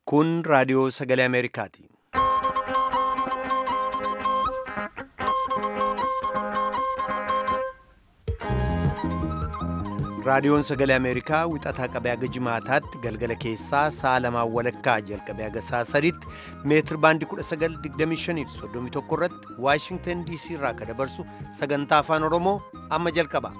Kun raadiyoo sagalee Ameerikaati. Raadiyoon sagalee Ameerikaa wixataa qabee haga jimaataatti galgala keessaa sa'a lamaan walakkaa jalqabee haga sa'a sadiitti meetir baandii 1925 fi 31 irratti Waashingtan DC irraa akka dabarsu sagantaa afaan Oromoo amma jalqaba.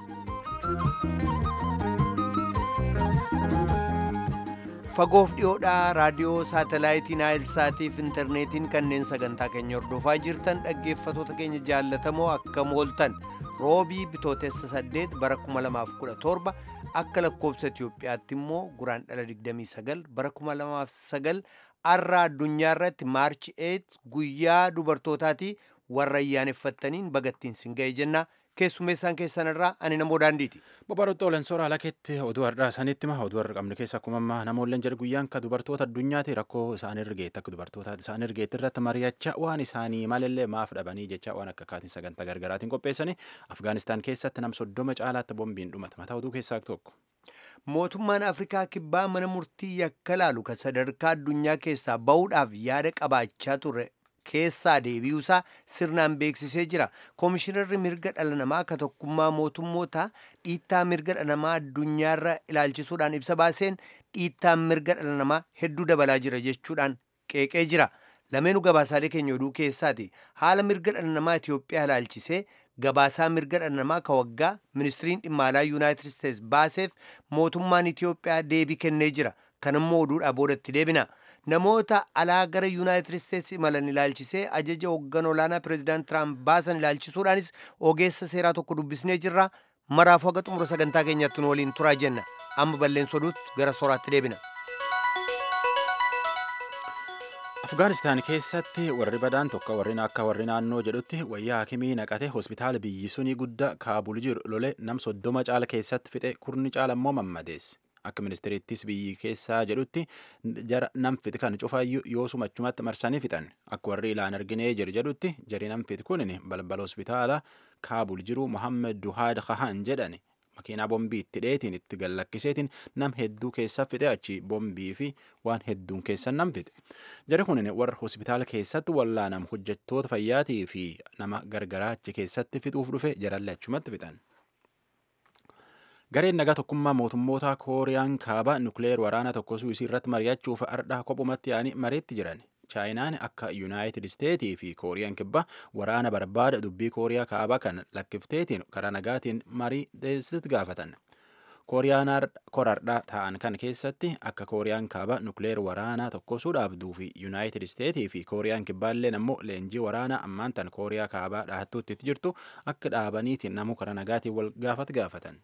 Fagoof dhiyoodhaa raadiyoo saatalaayitii Naayilsaatii fi intarneetiin kanneen sagantaa keenya hordofaa jirtan dhaggeeffatoota keenya jaallatamoo akkam ooltan. roobii bitootessa 8 bara 2017 akka lakkoobsa Itiyoophiyaatti immoo guraan dhala 29 bara 2009 arra addunyaa irratti maarchi 8 guyyaa dubartootaati warra ayyaaneffattaniin bagattiin sin ga'e jenna keessummeessaan keessan irraa ani namoo daandiiti. Bobarottoo Olensooraa alakeetti oduu har'aa sanitti ma oduu har'a qabnu keessa akkuma ammaa namoolleen jedhu guyyaan ka dubartoota addunyaati rakkoo isaan irgeetti akka dubartootaati isaan irgeetti irratti mari'achaa waan isaanii maalillee maaf dhabanii jecha waan akka kaatiin sagantaa gargaraatiin qopheessanii Afgaanistaan keessatti nam soddoma caalaatti boombiin dhumata mataa oduu keessaa tokko. Mootummaan Afrikaa kibbaa mana murtii yakka laalu kan sadarkaa addunyaa keessaa bahuudhaaf yaada qabaachaa ture keessaa deebi'uusaa sirnaan beeksisee jira. Koomishinarri mirga dhala namaa akka tokkummaa mootummoota dhiittaa mirga dhala namaa addunyaarra ilaalchisuudhaan ibsa baaseen dhiittaan mirga dhala namaa hedduu dabalaa jira jechuudhaan qeeqee jira. Lameenuu gabaasaalee keenya oduu keessaati. Haala mirga dhala namaa Itiyoophiyaa ilaalchisee gabaasaa mirga dhala namaa ka waggaa ministiriin dhimma alaa yuunaayitid isteets baaseef mootummaan Itiyoophiyaa deebii kennee jira. Kanammoo oduudhaa boodatti deebina. namoota alaa gara yuunaayitid isteets imalan ilaalchisee ajaja hooggan olaanaa pireezidaant tiraamp baasan ilaalchisuudhaanis ogeessa seeraa tokko dubbisnee jirra maraafuu haga xumura sagantaa keenyatti nu waliin turaa jenna amma balleessa oduutti gara sooraatti deebina. Afgaanistaan keessatti warri badaan tokko warri akka warri naannoo jedhutti wayyaa hakimii naqate hospitaala biyyi sunii guddaa kaabul jiru lole nam soddoma caala keessatti fixe kurni caala immoo mammadeesse. akka ministeerittis biyyi keessaa jedhutti jara namfiti kan cufaayyuu yoo sumachumatti marsanii fixan akka warri ilaan arginee jiru jedhutti jari namfiti kunin balbala hospitaala kaabul jiru mohammed duhaad kahan jedhan makiinaa bombii itti dheetiin itti gallakkiseetiin nam hedduu keessa fixe achi bombii fi waan hedduun keessa nam fixe jari kunin warra hospitaala keessatti wallaanam hojjettoota fayyaatii fi nama gargaraa achi keessatti fixuuf dhufe jarallee achumatti fixan. gareen nagaa tokkummaa mootummoota kooriyaan kaaba nukleer waraana tokko suusii irratti mari'achuuf ardhaa kophumatti yaa'anii mariitti jiran chaayinaan akka yuunaayitid isteetii fi kooriyaan kibbaa waraana barbaada dubbii kooriyaa kaabaa kan lakkifteetiin karaa nagaatiin marii deessitti gaafatan kooriyaan korardhaa ta'an kan keessatti akka kooriyaan kaabaa nukleer waraanaa tokkosuu dhaabduu fi yuunaayitid isteetii fi kooriyaan kibbaalleen ammoo leenjii waraanaa ammaan tan kooriyaa kaabaa dhahattuutti jirtu akka dhaabaniitiin namu karaa nagaatiin wal gaafat gaafatan.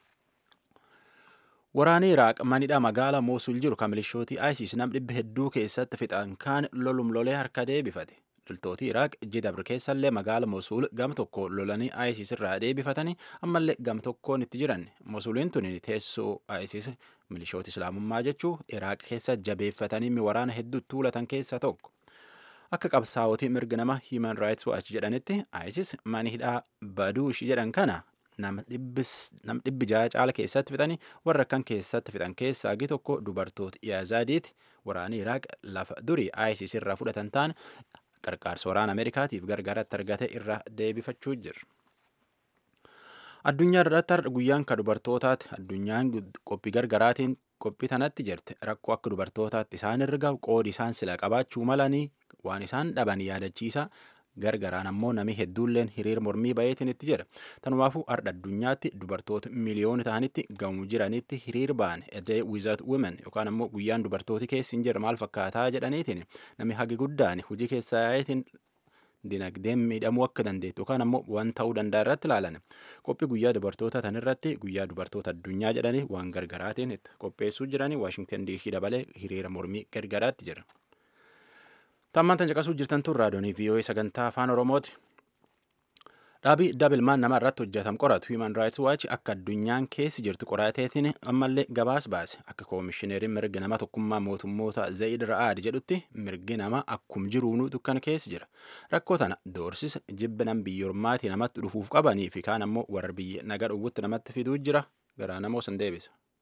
Waraanni Iraaq manidha magaalaa Moosul jiru kan milishootii ISIS nam dhibba hedduu keessatti fixan kaan lolum lolee harka deebifate. Loltooti Iraaq jidabr keessallee magaala Moosul gam tokko lolanii ISIS irraa deebifatanii ammallee gam tokkoon itti jiran. Moosuliin tun teessoo ISIS milishoota islaamummaa jechuu Iraaq keessa jabeeffatanii waraana hedduu tuulatan keessaa tokko. Akka qabsaa'otii mirga nama Human Rights Watch jedhanitti ISIS manidhaa Baduush jedhan kana nam dhibbi jaha caala keessatti fixanii warra kan keessatti fixan keessaa agi tokko dubartoota Iyaazaadiiti waraanni Iraaq lafa durii ISIS irraa fudhatan ta'an qarqaarsa waraana Ameerikaatiif gargaaratti argate irraa deebifachuu jira. Addunyaa irratti guyyaan ka dubartootaati. Addunyaan qophii gargaraatiin qophii tanatti jirti. Rakkoo akka dubartootaatti isaan irra gahu qoodi isaan sila qabaachuu malanii waan isaan dhaban yaadachiisa. gargaraan ammoo namni hedduulleen hiriira mormii bayeetiin itti jira tanumaafuu ardha addunyaatti dubartoota miliyoona ta'anitti gamu jiranitti hiriir ba'an edee wizat women yookaan ammoo guyyaan dubartooti keessi hin jirre maal fakkaataa jedhaniitiin namni hagi guddaan hojii keessaa yaa'itiin dinagdeen miidhamuu akka dandeettu yookaan ammoo waan ta'uu danda'a irratti ilaalan qophii guyyaa dubartoota tan irratti guyyaa dubartoota addunyaa jedhanii waan gargaraatiin qopheessuu jiranii waashingtan diisii dabalee hiriira mormii gargaraatti jira. Tammaan tan caqasuu jirtan tun raadiyoonii VOA sagantaa afaan Oromooti. Dhaabii dabilmaan nama irratti hojjetam qoratu Human Rights Watch akka addunyaan keessi jirtu qorateetiin ammallee gabaas baase akka koomishineeriin mirga nama tokkummaa mootummoota Zayid Ra'aad jedhutti mirgi nama akkum jiruunuu dukkan keessi jira. Rakkoo tana doorsisa jibba nam biyyoormaatii namatti dhufuuf qabanii fi kaan ammoo warra biyya naga dhowwutti namatti fiduu jira garaa namoo san deebisa.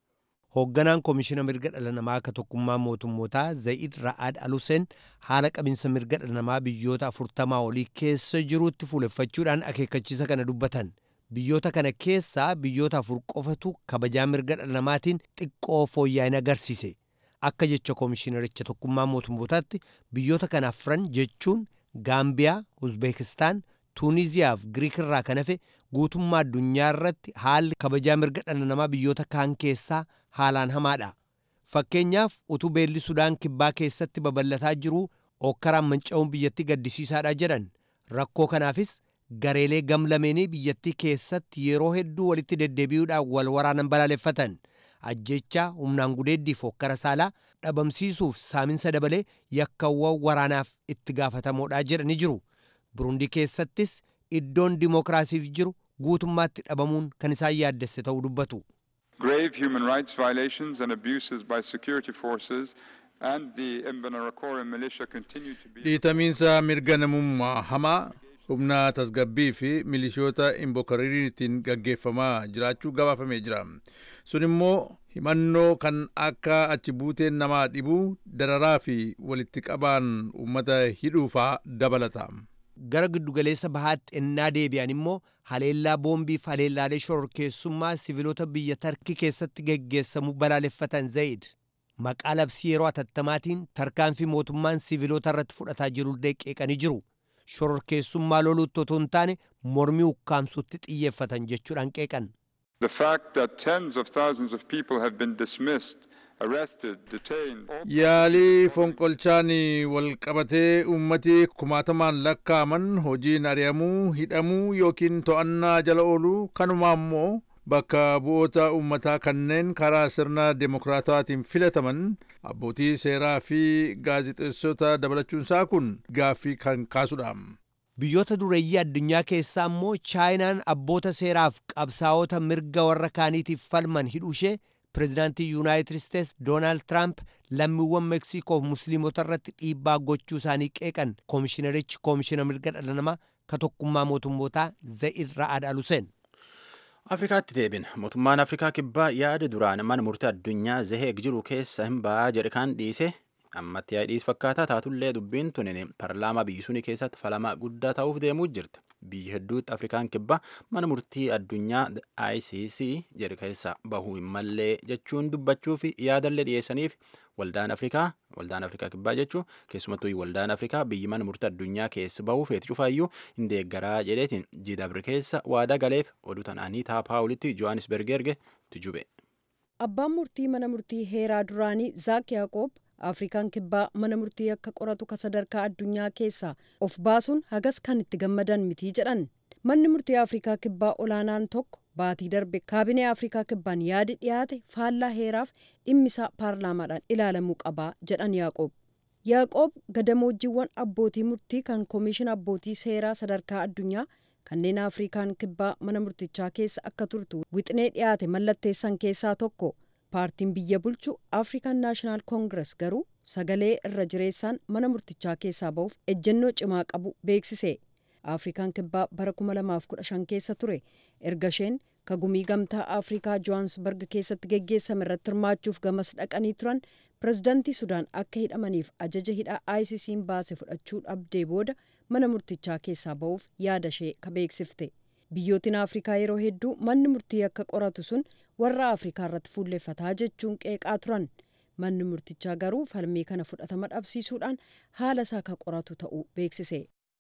hoogganaan koomishina mirga dhala namaa akka tokkummaa mootummootaa zayid ra'aad aluseen haala qabinsa mirga dhala namaa biyyoota afurtamaa olii keessa jiruutti fuuleffachuudhaan akeekkachiisa kana dubbatan biyyoota kana keessaa biyyoota afur qofatu kabajaa mirga dhala namaatiin xiqqoo fooyya'ina agarsiise akka jecha koomishinaricha tokkummaa mootummootaatti biyyoota kana afran jechuun gaambiyaa uzbeekistaan tuuniziyaa fi giriik irraa kan hafe guutummaa addunyaa irratti haalli kabajaa mirga dhala namaa biyyoota kaan keessaa haalaan hamaadha. Fakkeenyaaf utuu beelli Sudaan kibbaa keessatti babal'ataa jiru okkaraan manca'uun biyyattii gaddisiisaadha jedhan. Rakkoo kanaafis gareelee gamlameenii biyyattii keessatti yeroo hedduu walitti deddeebi'uudhaan wal waraanan balaaleffatan. Ajjechaa humnaan gudeeddiif okkara saalaa dhabamsiisuuf saaminsa dabalee yakkawwan waraanaaf itti gaafatamoodha jedhani jiru. Burundii keessattis iddoon dimookiraasiif jiru guutummaatti dhabamuun kan isaan yaaddesse ta'uu dubbatu. grave human rights violations and abuses by security forces and the Imbonerakure militia continue to be dhiitamiinsa mirga namummaa hamaa humna tasgabbii fi milishoota imbokariiriitiin gaggeeffamaa jiraachuu gabaafamee jira sun immoo himannoo kan akka achi buuteen namaa dhibuu dararaa fi walitti qabaan uummata hidhuufaa dabalata gara giddugaleessa bahaatti ennaa deebi'an immoo haleellaa boombii fi haleellaalee shororkeessummaa siviilota biyya tarkii keessatti geggeessamu balaaleffatan zayid maqaa labsii yeroo atattamaatiin tarkaanfii mootummaan siviilota irratti fudhataa jiru qeeqanii jiru shororkeessummaa loluutti otoo hin taane mormii ukkaamsuutti xiyyeeffatan jechuudhaan qeeqan. The fact that tens of thousands of people have been dismissed arrested, detained. yaalii fonqolchaan wal qabatee ummati kumaatamaan lakkaaman hojiin ari'amuu hidhamuu yookiin to'annaa jala ooluu kanumaa immoo bakka bu'oota ummataa kanneen karaa sirna demokraataatiin filataman abbootii seeraa fi gaazixeessota dabalachuunsaa kun gaaffii kan kaasudha. biyyoota dureeyyii addunyaa keessaa immoo chaayinaan abboota seeraaf qabsaa'ota mirga warra kaaniitiif falman hidhuu ishee pireezidaantii yuunaayitid isteets doonaald tiraamp lammiiwwan meeksikoof musliimota irratti dhiibbaa gochuu isaanii qeeqan koomishinarichi koomishina mirga dhala namaa ka tokkummaa mootummootaa za'id ra'aad aluseen. afrikaatti deebin mootummaan afrikaa kibbaa yaada duraan mana murtii addunyaa zaheeg jiru keessa hin ba'aa jedhe kan dhiise ammatti yaadhiis fakkaataa taatullee dubbiin tunin paarlaamaa biyyi suni keessatti falama guddaa ta'uuf deemuu jirti biyyi hedduutti afrikaan kibbaa mana murtii addunyaa icc jedhe keessa bahuu hin mallee jechuun dubbachuu fi yaadallee dhiyeessaniif waldaan afrikaa waldaan afrikaa kibbaa jechuun keessumattuu waldaan afrikaa biyyi mana murtii addunyaa keessa bahuu feeti cufaayyuu hin deeggaraa jedheetiin jidabri keessa waada galeef oduu tanaanii taapaawulitti johannisberg erge tujube. abbaan murtii mana murtii heeraa duraanii zaak yaaqoob afrikaan kibbaa mana murtii akka qoratu ka sadarkaa addunyaa keessaa of baasuun hagas kan itti gammadan mitii jedhan manni murtii afrikaa kibbaa olaanaan tokko baatii darbe kaabinee afrikaa kibbaan yaadi dhiyaate faallaa heeraaf dhimmisaa paarlaamaadhaan ilaalamuu qabaa jedhan yaaqoob yaaqoob gadamoojiiwwan abbootii murtii kan koomishina abbootii seeraa sadarkaa addunyaa kanneen afrikaan kibbaa mana murtichaa keessa akka turtu wixinee dhiyaate mallatteessan keessaa tokko paartiin biyya bulchu african naashinaal koongires garuu sagalee irra jireessaan mana murtichaa keessaa ba'uuf ejjennoo cimaa qabu beeksise afrikaan kibbaa bara 2015 keessa ture erga isheen kagumii gamtaa afrikaa johaansbarg keessatti geggeessame irratti hirmaachuuf gamas dhaqanii turan pirezidantii sudaan akka hidhamaniif ajaja hidhaa icc baase fudhachuu dhabdee booda mana murtichaa keessaa ba'uuf yaada ishee ka beeksifte biyyootiin afrikaa yeroo hedduu manni murtii akka qoratu sun warra afrikaa irratti fuulleeffataa jechuun qeeqaa turan manni murtichaa garuu falmii kana fudhatama dhabsiisuudhaan haala isaa ka qoratu ta'uu beeksise.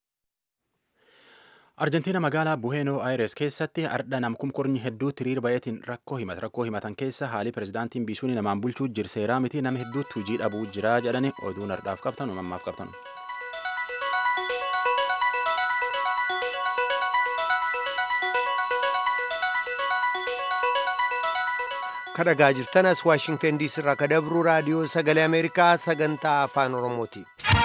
arjentiina magaalaa buheenoo ayires keessatti ardha namkumkornyi hedduu tiriir bayetiin rakkoo himata rakkoo himatan keessa haalii pirezidaantiin biisuun namaan bulchuu jirseeraa miti nama hedduutti hujii dhabuu jira jedhani oduun ardhaaf qabtan mammaaf qabtan. kadhagaa jirtan as waashingtan diisii irraa kadabruu raadiyoo sagalee ameerikaa sagantaa afaan oromooti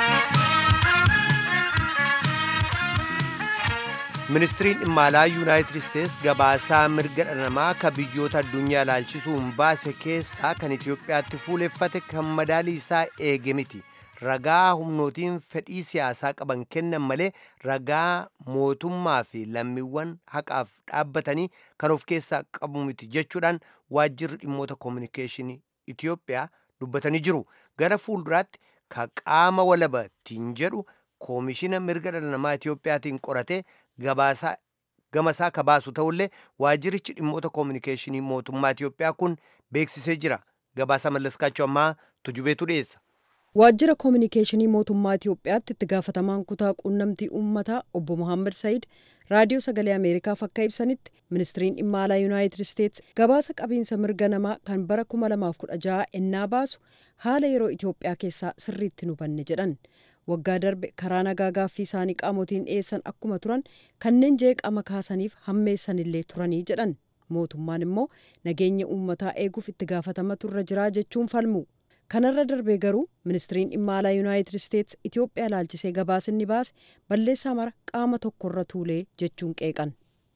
ministiriin dhimma alaa yuunaayitid isteets gabaasaa mirga dhala namaa ka biyyoota addunyaa ilaalchisuun baase keessaa kan itiyoophiyaatti fuuleffate kan madaalii isaa eege miti ragaa humnootiin fedhii siyaasaa qaban kennan malee ragaa mootummaa fi lammiiwwan haqaaf dhaabbatanii kan of keessaa qabu miti jechuudhaan waajjirri dhimmoota koominikeeshinii Itiyoophiyaa dubbatanii jiru. Gara fuulduraatti ka qaama walabatiin jedhu koomishina mirga dhala namaa Itiyoophiyaatiin qoratee gabaasaa gamasaa ka baasu ta'ullee waajjirichi dhimmoota koominikeeshinii mootummaa Itiyoophiyaa kun beeksisee jira. Gabaasa mallaskaachuu ammaa tujubeetu dhiyeessa. Waajjira koominikeeshinii mootummaa Itiyoophiyaatti itti gaafatamaan kutaa quunnamtii uummataa obbo Mohaammed Said raadiyoo sagalee Ameerikaaf akka ibsanitti ministiriin dhimma alaa Yuunaayitid Isteets gabaasa qabiinsa mirga namaa kan bara 2016 ennaa baasu haala yeroo Itiyoophiyaa keessaa sirriitti hubanne jedhan. Waggaa darbe karaa nagaa gaaffii isaanii qaamotiin dhiyeessan akkuma turan kanneen jeeqama kaasaniif hammeessanillee turanii jedhan. Mootummaan immoo nageenya uummataa eeguuf itti gaafatama turra jiraa jechuun falmu. kanarra darbee garuu ministiriin dhimma alaa yuunaayitid isteets itiyoophiyaa laalchisee gabaasinni baase balleessaa mara qaama tokkorra tuulee jechuun qeeqan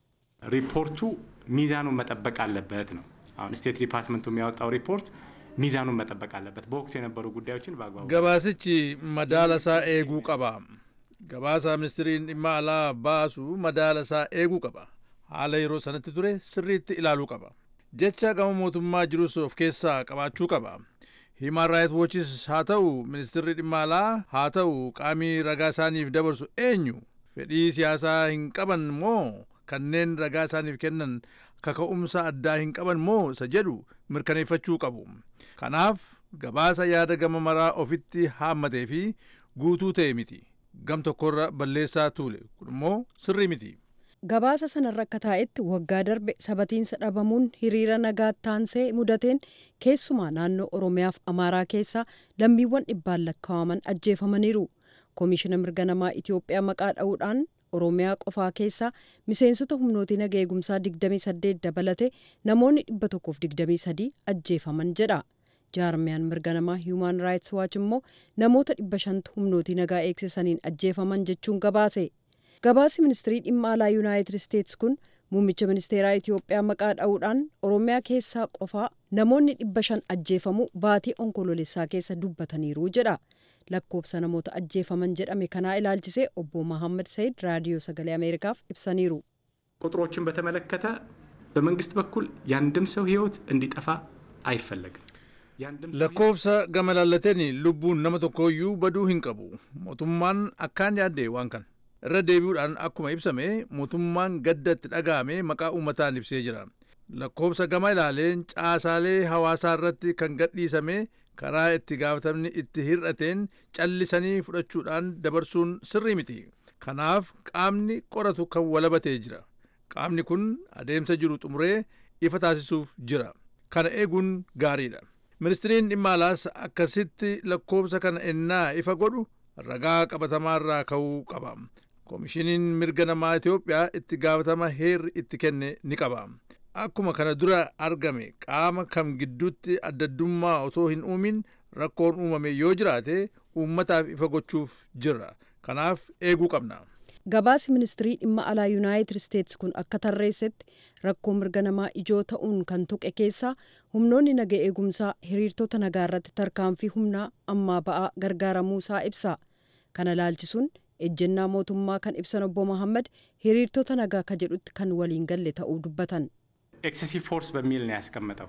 ሪፖርቱ ሚዛኑን መጠበቅ አለበት ነው። አሁን ስቴት ዲፓርትመንቱ የሚያወጣው ሪፖርት ሚዛኑን መጠበቅ አለበት። በወቅቱ የነበሩ ጉዳዮችን በአግባቡ gabaasichi madaala isaa eeguu qaba gabaasa ministiriin dhimma alaa baasu madaala isaa eeguu qaba haala yeroo sanatti ture sirriitti ilaaluu qaba jecha gama mootummaa jirus of keessaa qabaachuu qaba himan raayit wochis haa ta'u ministirri dhimma alaa haa ta'u qaamii ragaa isaaniif dabarsu eenyu fedhii siyaasaa hin qaban moo kanneen ragaa isaaniif kennan kaka'umsa addaa hin qaban moo isa jedhu mirkaneeffachuu qabu kanaaf gabaasa yaada gama maraa ofitti haammatee fi guutuu ta'e miti gam tokkorra balleessaa tuule kun immoo sirrii miti. gabaasa sanarra akka taa'etti waggaa darbe sabatiinsa dhabamuun hiriira nagaa taansee mudateen keessumaa naannoo oromiyaaf amaaraa keessaa lammiiwwan dhibbaan lakkaa'aman ajjeefamaniiru koomishina mirga namaa itiyoophiyaa maqaa dha'uudhaan oromiyaa qofaa keessaa miseensota humnootii naga eegumsaa 28 dabalate namoonni 123 ajjeefaman jedha jaarmiyaan mirga namaa hiiman raayits waach immoo namoota 500 humnootii nagaa eegsisaniin ajjeefaman jechuun gabaase gabaasi ministirii dhimma alaa yuunaayitid isteets kun muummicha ministeeraa itiyoophiyaa maqaa dha'uudhaan oromiyaa keessaa qofaa namoonni 500 ajjeefamuu baatii onkoloolessaa keessa dubbataniiru jedha lakkoofsa namoota ajjeefaman jedhame kanaa ilaalchisee obbo መሐመድ ሰይድ ራዲዮ ሰገሌ አሜሪካፍ ibsaniiru ቁጥሮችን በተመለከተ በመንግስት በኩል የአንድም ሰው ህይወት እንዲጠፋ አይፈለግም። የአንድም ሰው lakkoofsa gama laallateen lubbuun nama tokkooyyuu baduu hin qabu mootummaan akkaan yaadde waan kana irra deebi'uudhaan akkuma ibsame mootummaan gaddatti dhaga'ame maqaa uummataan ibsee jira lakkoofsa gama ilaaleen caasaalee hawaasaa irratti kan gadhiisame karaa itti gaafatamni itti hir'ateen callisanii fudhachuudhaan dabarsuun sirrii miti kanaaf qaamni qoratu kan walabatee jira qaamni kun adeemsa jiru xumuree ifa taasisuuf jira kana eeguun gaariidha ministiriin dhimma alaas akkasitti lakkoofsa kana ennaa ifa godhu ragaa qabatamaarraa ka'uu qaba koomishiniin mirga namaa itiyoophiyaa itti gaafatama heerri itti kenne ni qaba akkuma kana dura argame qaama kam gidduutti addaddummaa otoo hin uumin rakkoon uumame yoo jiraate uummataaf ifa gochuuf jirra kanaaf eeguu qabna. gabaasi ministirii dhimma alaa yuunaayitid isteets kun akka tarreessetti rakkoo mirga namaa ijoo ta'uun kan tuqe keessaa humnoonni naga eegumsaa hiriirtota nagaa irratti tarkaanfii humnaa ammaa ba'aa gargaaramuusaa ibsa kana laalchisuun ejjennaa mootummaa kan ibsan obbo መሐመድ hiriirtota nagaa ka jedhutti kan waliin galle ta'uu dubbatan ኤክሴሲቭ ፎርስ በሚል ነው ያስቀመጠው።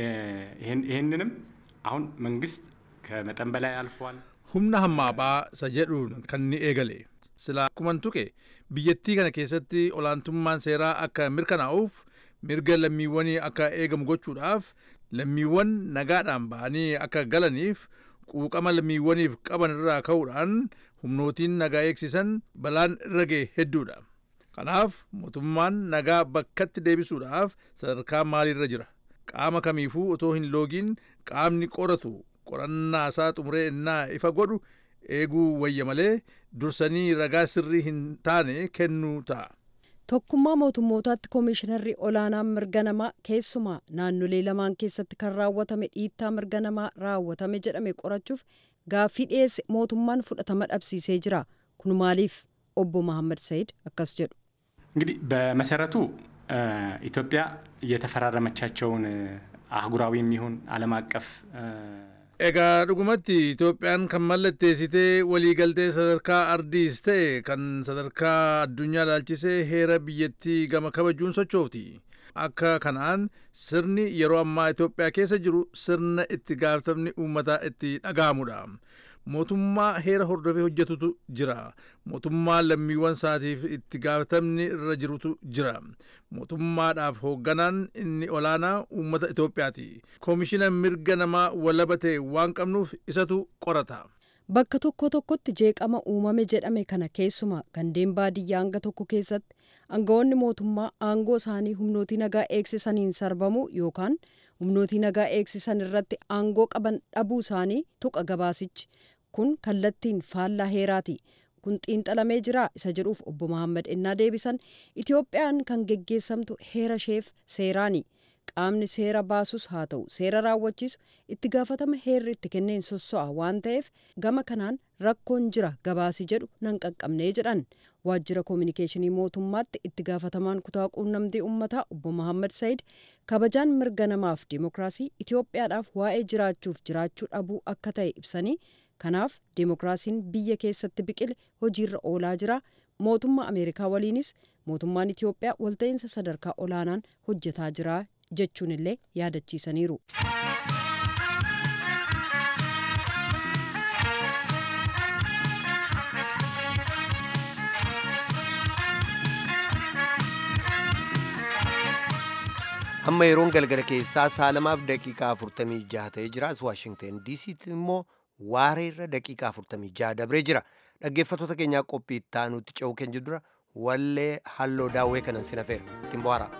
ይህንንም አሁን መንግስት ከመጠን በላይ አልፏል። humna hammaabaa isa jedhuun kan ni eegale sila akkuman tuqe biyyattii kana keessatti olaantummaan seeraa akka mirkanaa'uuf mirga lammiiwwanii akka eegamu gochuudhaaf lammiiwwan nagaadhaan ba'anii akka galaniif quuqama lammiiwwaniif qaban irraa ka'uudhaan humnootiin nagaa eegsisan balaan irra ga'e hedduudha kanaaf mootummaan nagaa bakkatti deebisuudhaaf sadarkaa maaliirra jira qaama kamiifuu otoo hin loogiin qaamni qoratu qorannaa isaa xumuree innaa ifa godhu eeguu wayya malee dursanii ragaa sirrii hin taane kennuu ta'a. tokkummaa mootummootaatti koomishinarri olaanaan mirga namaa keessumaa naannolee lamaan keessatti kan raawwatame dhiittaa mirga namaa raawwatame jedhame qorachuuf gaaffii dhiyeesse mootummaan fudhatama dhabsiisee jira kun maaliif obbo መሐመድ ሰይድ akkas jedhu እንግዲህ በመሰረቱ ኢትዮጵያ የተፈራረመቻቸውን አህጉራዊ የሚሆን ዓለም አቀፍ Egaa dhugumatti Itoophiyaan kan mallatteessitee waliigaltee sadarkaa ardiis ta'e kan sadarkaa addunyaa ilaalchisee heera biyyattii gama kabajuun sochooti. Akka kanaan sirni yeroo ammaa Itoophiyaa keessa jiru sirna itti gaafatamni uummataa itti dhaga'amudha. Mootummaa heera hordofee hojjetutu jira. Mootummaa lammiiwwan isaatiif itti gaafatamni irra jirutu jira. Mootummaadhaaf hoogganaan inni olaanaa uummata Itoophiyaati. Koomishina mirga namaa walaba ta'e waan qabnuuf isatu qorata. Bakka tokko tokkotti jeeqama uumame jedhame kana keessuma gandeen baadiyyaa hanga tokko keessatti aangawoonni mootummaa aangoo isaanii humnootii nagaa eegsisaniin sarbamuu yookaan humnootii nagaa eegsisan irratti aangoo qaban dhabuu isaanii tuqa gabaasichi. Kun kallattiin faallaa heeraati. Kun xiinxalamee jira isa jedhuuf obbo Mahammad ennaa deebisan Itoophiyaan kan geggeessamtu heera isheef seeraani. Qaamni seera baasus haa ta'u seera raawwachiisu itti gaafatama heerri itti kenneen sosso'a waan ta'eef gama kanaan rakkoon jira gabaasi jedhu nan qaqqabnee jedhan waajjira koominikeeshinii mootummaatti itti gaafatamaan kutaa quunnamtii uummataa obbo Mahammad Said kabajaan mirga namaaf dimookiraasii Itoophiyaadhaaf waa'ee jiraachuuf jiraachuu dhabuu akka ta'e ibsanii kanaaf dimookiraasiin biyya keessatti biqile hojiirra oolaa jira mootummaa Ameerikaa waliinis mootummaan Itoophiyaa walta'iinsa sadarkaa olaanaan hojjetaa jira jechuun illee yaadachiisaniiru. amma yeroon galgala keessaa saalamaaf daqiiqaa 46 ta'ee jira as waashingten diisiitti immoo waareerra daqiiqaa 46 dabree jira dhaggeeffattoota keenyaa qophii itti aanutti ce'uu keenya dura wallee halloo daawwee kanan sinafeera ittiin bohaara.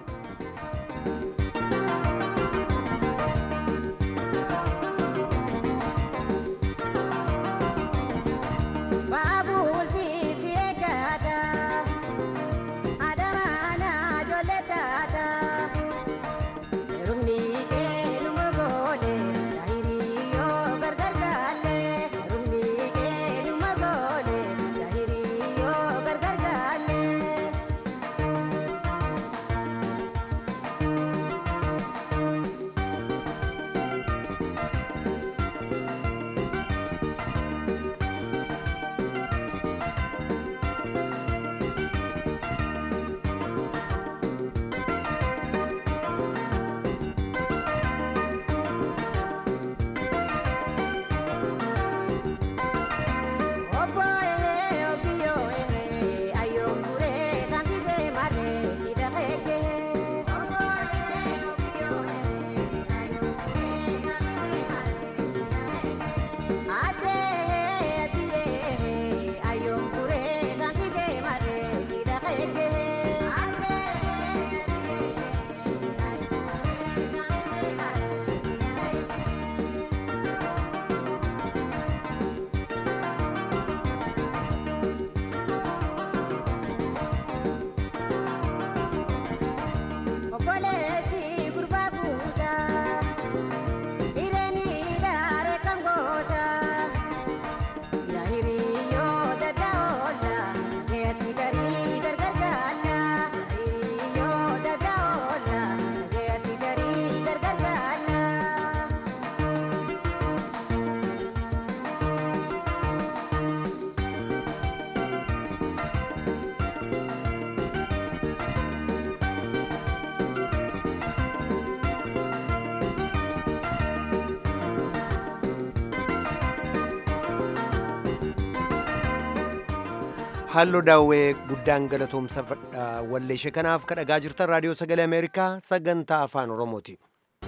halloo daawwee guddaan galatoomsa walleeshe kanaaf kadhagaa jirtan raadiyoo sagalee ameerikaa sagantaa afaan oromooti.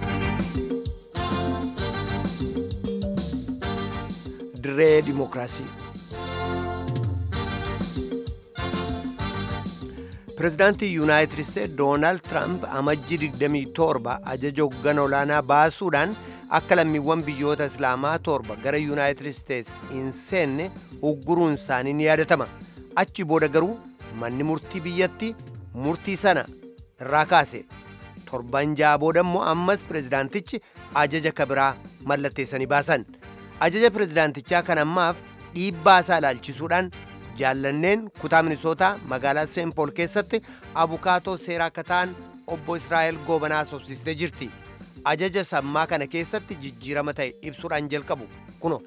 dirree dimookiraasii pirezidaantii yuunaayitid isteet doonaald tiraamp amajjii 27 ajaja hoggana olaanaa baasuudhaan akka lammiiwwan biyyoota islaamaa torba gara yuunaayitid isteets hin seenne ugguruun isaanii ni yaadatama achi booda garuu manni murtii biyyatti murtii sana irraa kaase torban ja'a booda immoo ammas pirezidaantichi ajaja kabiraa mallatteessanii baasan ajaja pirezidaantichaa kan ammaaf dhiibbaa isaa ilaalchisuudhaan jaallanneen kutaa minisootaa magaalaa seenpool keessatti abukaatoo seeraa akka ta'an obbo israa'el goobanaa sobsiistee jirti ajaja sammaa kana keessatti jijjiirama ta'e ibsuudhaan jalqabu kuno.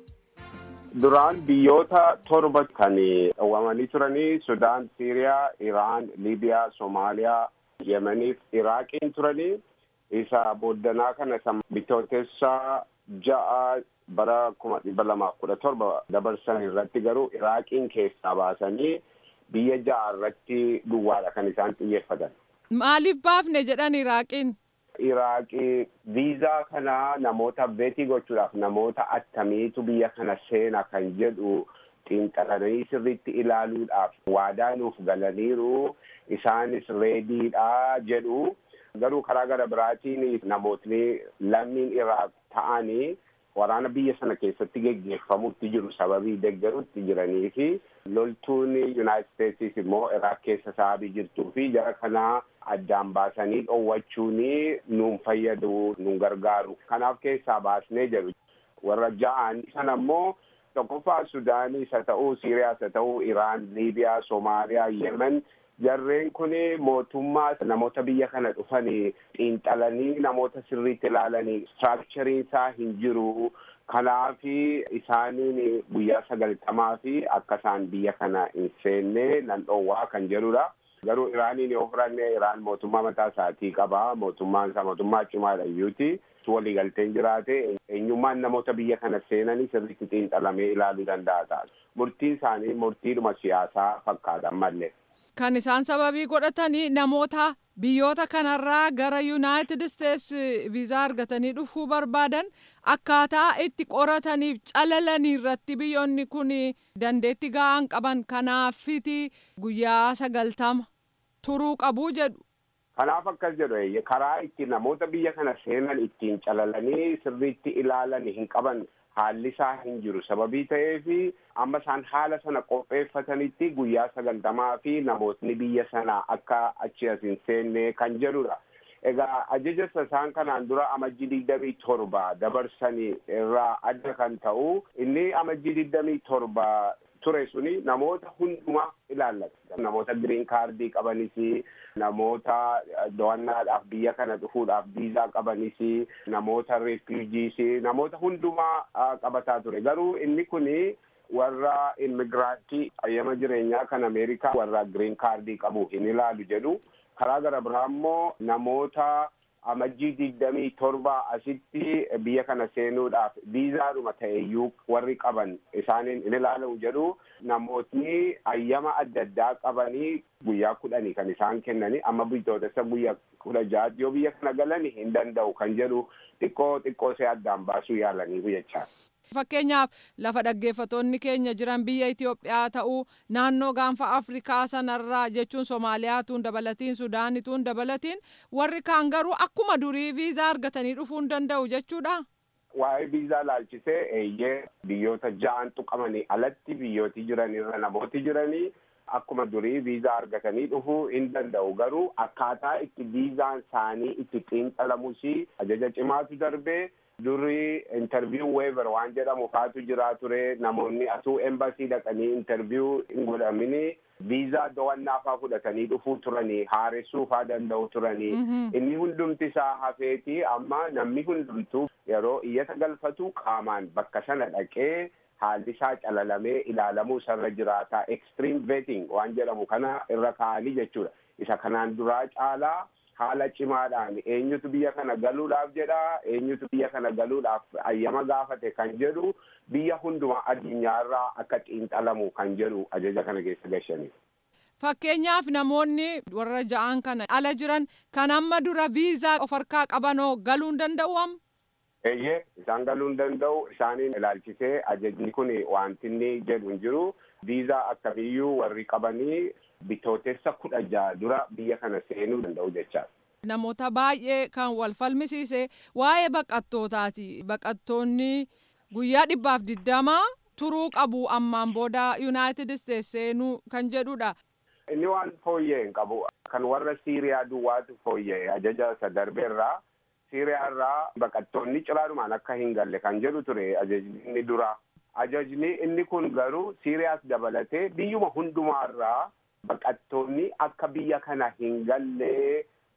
Duraan biyyoota torba kan dhawwamanii turanii Sudaan, Siiriyaa, Iraan, Liibiyaa, Soomaaliyaa, Yemeniif Iraaqiin turanii isa booddanaa kana isa bitootessa ja'a bara kuma dhibba lamaaf kudha torba dabarsan irratti garuu Iraaqiin keessaa baasanii biyya ja'a irratti duwwaadha kan isaan xiyyeeffatan. Maaliif baafne jedhan Iraaqiin? Iraaqii viizaa kana namoota beetii gochuudhaaf namoota attamiitu biyya kana seena kan jedhu xiinxalanii sirriitti ilaaluudhaaf waadaa nuuf galaniiru isaanis reediidha jedhu garuu karaa gara biraatiin namootni lammiin Iraaq ta'anii waraana biyya sana keessatti geggeeffamutti jiru sababii deggerutti jiranii fi loltuun Yuunaayitid Steetsiis immoo Iraaq keessa sababii jirtuu fi jara kanaa addaan baasanii dhoowwachuun nuun fayyadu nuun gargaaru kanaaf keessaa baasnee jedhu warra ja'an sana immoo tokkoffaa Sudaanii isa ta'uu Siiriyaa isa ta'uu Iraan Liibiyaa Soomaaliyaa Yemen jarreen kun mootummaa namoota biyya kana dhufanii xiinxalanii namoota sirriitti ilaalanii istiraakchariin isaa hin jiru kanaaf isaaniin guyyaa sagaltamaa fi akka isaan biyya kana hin seenne nan dhoowwaa kan jedhudha. Garuu Iraaniin yoo fudhanne Iraan mootummaa mataa isaatii qaba. Mootummaan isaa mootummaa cimaadha iyyuuti. Waliigalteen jiraate eenyummaan namoota biyya kana seenanii sirriitti xiinxalamee ilaaluu danda'a ta'a. Murtiin isaanii murtiidhuma siyaasaa fakkaatan malee. Kan isaan sababii godhatanii namoota biyyoota kanarraa gara Yuunaayitid Isteets viizaa argatanii dhufuu barbaadan akkaataa itti qorataniif calalanii irratti biyyoonni kun dandeetti ga'aan qaban kanaafiti guyyaa sagaltama turuu qabu jedhu. Kanaaf akkas jedhu karaa itti namoota biyya kana seenan ittiin calalanii sirriitti ilaalan hin qaban haalli isaa hin jiru sababii ta'eef amma isaan haala sana qopheeffatanitti guyyaa sagaltamaa fi namootni biyya sana akka achi as hin seenne kan jedhudha. Egaa ajaja isaan kanaan dura amajjii digdamii torba dabarsanii irraa adda kan ta'u inni amajjii digdamii torba ture suni namoota hundumaa ilaallata. Namoota giriin kaardii qabanis, namoota daawwannaadhaaf biyya kana dhufuudhaaf viizaa qabanis, namoota refuujiis, namoota hundumaa qabataa ture. Garuu inni kuni warra immigiraantii ayyama jireenyaa kan Ameerikaa warra giriin kaardii qabu hin ilaalu jedhu. Karaa gara biraa immoo namoota amajjii digdamii torba asitti biyya kana seenuudhaaf viizaadhuma ta'eyyuu warri qaban isaaniin in ilaalamu jedhu namootni ayyama adda addaa qabanii guyyaa kudhanii kan isaan kennanii amma bitootessa guyyaa kudha ja'aatti yoo biyya kana galanii hin danda'u kan jedhu xiqqoo xiqqoo see addaan baasuu yaalanii jechaa. Fakkeenyaaf lafa dhaggeeffatoonni keenya jiran biyya Itoophiyaa ta'uu naannoo gaanfa Afrikaa sanarraa jechuun Somaaliyaatuun dabalatiin Sudaanituun dabalatiin warri kaan garuu akkuma durii viizaa argatanii dhufuu hin danda'u jechuudha. Waa'ee viizaa laalchisee eeyyee biyyoota ja'an tuqamanii alatti biyyooti jiran irra namooti jiranii akkuma durii viizaa argatanii dhufuu hin danda'u garuu akkaataa itti viizaan isaanii itti xiinxalamus ajaja cimaatu darbee. Durri interviyuu weever waan jedhamu faatu jiraa ture namoonni atuu embasii dhaqanii interviyuu hin godhamini viizaa dawannaa faa fudhatanii dhufuu turanii haaressuu faa danda'u turanii inni hundumti isaa hafeeti amma namni hundumtuu yeroo iyyata galfatu qaamaan bakka sana dhaqee haalli isaa calalamee ilaalamuu isarra jiraataa extreme vetting waan jedhamu kana irra kaa'anii jechuudha isa kanaan duraa caalaa. haala cimaadhaan eenyutu biyya kana galuudhaaf jedha eenyutu biyya kana galuudhaaf ayyama gaafate kan jedhu biyya hunduma addunyaarraa akka xiinxalamu kan jedhu ajaja kana keessa gashaniif. Fakkeenyaaf namoonni warra ja'an kana ala jiran kan amma dura viizaa of harkaa qabanoo galuu hin danda'u amma? Eeyyee isaan galuu hin danda'u isaaniin ilaalchisee ajajni kun wanti inni jedhu hin jiru viizaa akkamiyyuu warri qabanii bitootessa kudha jaha dura biyya kana seenuu danda'u jechaadha. Namoota baay'ee kan wal falmisiise waa'ee baqattootaati. Baqattoonni guyyaa dhibbaaf digdamaa turuu qabu ammaan booda Yuunaayitid Isteets seenuu kan jedhudha. Inni waan fooyya'e hin qabu. Kan warra Siiriyaa duwwaatu fooyya'e ajaja isa darbeerraa. Siiriyaa irraa baqattoonni ciraadhumaan akka hin galle kan jedhu ture ajajni inni dura. Ajajni inni kun garuu Siiriyaas dabalatee biyyuma hundumaarraa baqattoonni akka biyya kana hin galle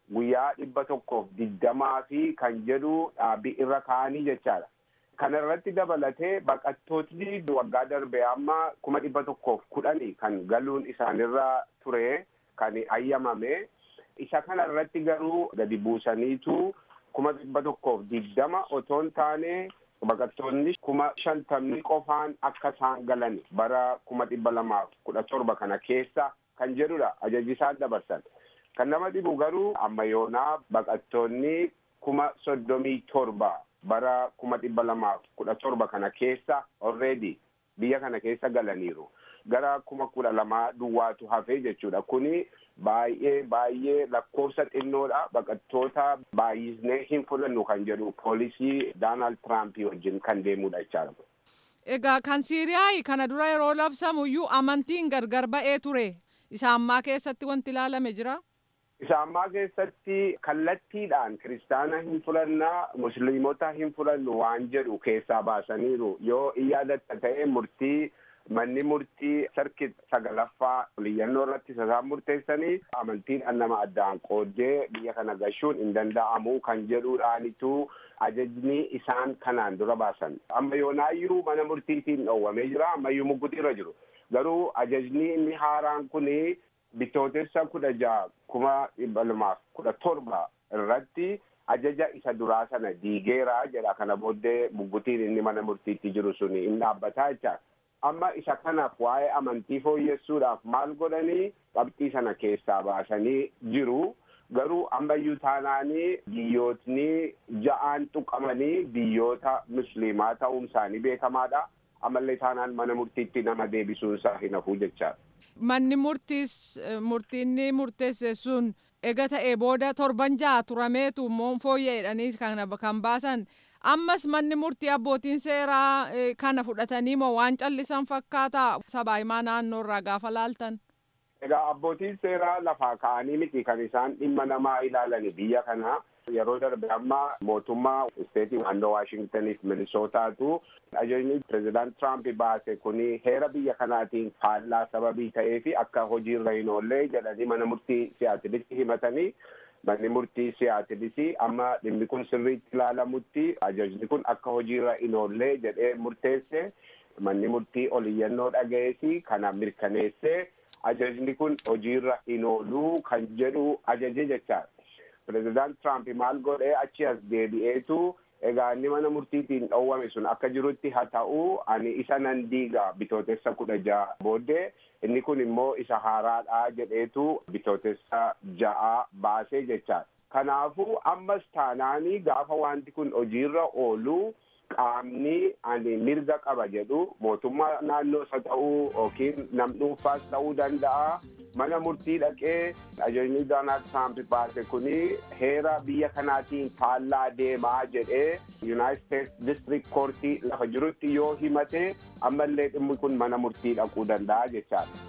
guyyaa dhibba tokkoof digdamaa fi kan jedhu dhaabbii irra kaa'anii jechaadha. Kana irratti dabalatee baqattootni waggaa darbe amma kuma dhibba tokkoof kudhanii kan galuun isaanirra ture kan ayyamame. Isa kana irratti garuu gadi buusaniitu kuma dhibba tokkoof digdama otoo hin taane baqattoonni kuma shantamni qofaan akka isaan galan bara kuma dhibba lamaaf kudha torba kana keessa kan jedhudha ajaji isaan dabarsan. Kan nama dhibu garuu amma yoonaa baqattoonni kuma soddomii torba bara kuma dhibba lamaaf kudha torba kana keessa already biyya kana keessa galaniiru. Gara kuma kudha lamaa duwwaatu hafee jechuudha. Kuni baay'ee baay'ee lakkoofsa xinnoodha. Baqattoota baay'isnee hin fudhannu kan jedhu poolisii Doonaald Tiraampii wajjin kan deemudha jechaadha. Egaa kan Siiriyaa kana dura yeroo labsamuyyuu amantiin gargar ba'ee ture. Isa ammaa keessatti wanti ilaalame jira? Isa ammaa keessatti kallattiidhaan kiristaana hin fudhannaa musliimota hin fudhannu waan jedhu keessaa baasaniiru. Yoo in yaadatta ta'e murtii manni murtii sarkit sagalaffaa liyyannoo irratti isaan murteessanii amantiin nama addaan qooddee biyya kana gashuun hin danda'amu kan jedhuudhaanitu ajajni isaan kanaan dura baasan. Amma yoonaayyuu mana murtiitiin dhoowwamee jira ammayyuu mugguutirra jiru. Garuu ajajni inni haaraan kuni bitootessa kudha jaha kuma dhibba lamaaf kudha torba irratti ajaja isa duraa sana diigeera jedha kana booddee muggutiin inni mana murtiitti jiru suni hin dhaabbataa jecha amma isa kanaaf waa'ee amantii fooyyessuudhaaf maal godhanii qabxii sana keessaa baasanii jiru garuu ammayyuu taanaanii biyyootni ja'aan tuqamanii biyyoota musliimaa ta'uun isaanii beekamaadha ammallee taanaan mana murtiitti nama deebisuun isaa hin hafuu jechaadha. Manni murtiis murtiinni murteesse sun ega ta'e booda torban ja'a turameetu immoo fooyya'edhanii kan baasan ammas manni murtii abbootiin seeraa kana fudhatanii moo waan callisan fakkaata sabaa himaa naannoo irraa gaafa laaltan. Egaa abbootiin seeraa lafaa ka'anii miti kan isaan dhimma namaa ilaalani biyya kana yeroo darbe amma mootummaa isteetii naannoo waashingtaniif minisootaatu ajajni pireezidaant Tiraamp baase kuni heera biyya kanaatiin faallaa sababii ta'ee fi akka hojiirra hin oollee jedhanii mana murtii siyaatilitti himatanii manni murtii siyaatilis amma dhimmi kun sirriitti ilaalamutti ajajni kun akka hojiirra hin oollee jedhee murteesse manni murtii oliyyannoo dhaga'eesi kana mirkaneessee ajajni kun hojiirra hin ooluu kan jedhu ajaje jechaadha. Pireezidaant Tiraamp maal godhee achi as deebi'eetu egaa inni mana murtiitiin dhoowwame sun akka jirutti haa ta'u ani isa nan diiga bitootessa kudha ja'a booddee inni kun immoo isa haaraadha jedheetu bitootessa ja'a baasee jechaadha. Kanaafuu ammas taanaanii gaafa wanti kun hojiirra oolu qaamni ani mirga qaba jedhu mootummaa naannoo isa ta'uu yookiin nam dhuunfaas ta'uu danda'a. mana murtii dhaqee ajajni doonaald tiraamp baase kuni heera biyya kanaatiin faallaa deemaa jedhee yuunaayitid steetsi distrikt koortii lafa jirutti yoo himate ammallee dhimmi kun mana murtii dhaquu danda'a jechaadha.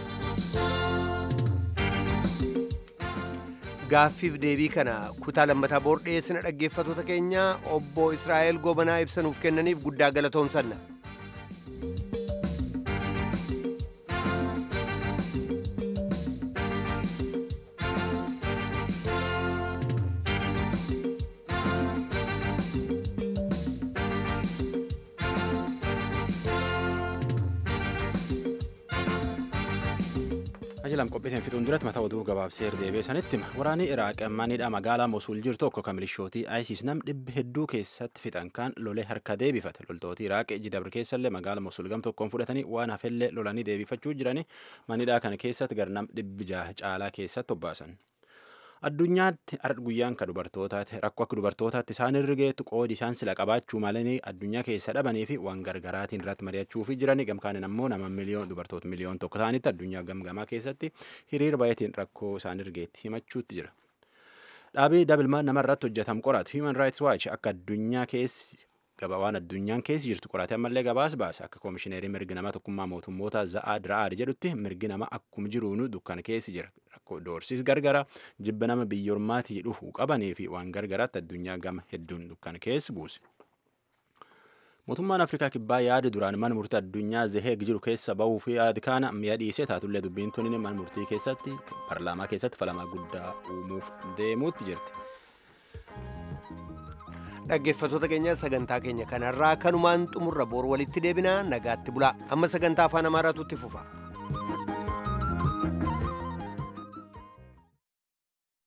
gaaffiif deebii kana kutaa lammataa boordheessina dhaggeeffatoota keenya obbo israa'el gobanaa ibsanuuf kennaniif guddaa galatoomsanna. ajalam qophiitiin fixuun duratti mataa oduu gabaabsee deebee sanitti hima waraanni iraaq manidha magaalaa mosul jiru tokko kan milishootii isis nam dhibbi hedduu keessatti fixan kan lolee harka deebifate loltooti iraaq jidabr keessallee magaala mosul gam tokkoon fudhatanii waan hafellee lolanii deebifachuu jirani manidhaa kana keessatti gar nam dhibbi jaha caalaa keessatti obbaasan. addunyaatti har'a guyyaan ka dubartootaati rakkoo akka dubartootaatti isaan irra geettu qoodi isaan sila qabaachuu malanii addunyaa keessa dhabanii fi waan gargaraatiin irratti mari'achuu fi jirani gamkaanin ammoo nama miliyoon dubartoota miliyoon tokko ta'anitti addunyaa gamgamaa keessatti hiriira baay'atiin rakkoo isaan irra geetti himachuutti jira. Dhaabii dabilmaan namarratti hojjetam qoratu Human Rights Watch akka addunyaa keessi gabawaan addunyaan keessa jirtu qorate ammallee gabaas baase akka koomishineerii mirgi nama tokkummaa mootummoota za'aa dira'aar jedhutti mirgi nama akkuma jiruunu dukkana keessa jira rakkoo doorsis gargara jibba nama biyyoormaatii dhufuu qabanii fi waan gargaraatti addunyaa gama hedduun dukkana keessa buuse. mootummaan afrikaa kibbaa yaada duraan mana murtii addunyaa zeheeg jiru keessa bahuu fi yaada kana mi'a dhiisee taatullee dubbiin tun mana murtii keessatti paarlaamaa keessatti falmii guddaa uumuuf deemuutti jirti. dhaggeeffattoota keenya sagantaa keenya kanarraa kanumaan xumurra boor walitti deebinaa nagaatti bulaa amma sagantaa afaan amaaraatu itti fufa.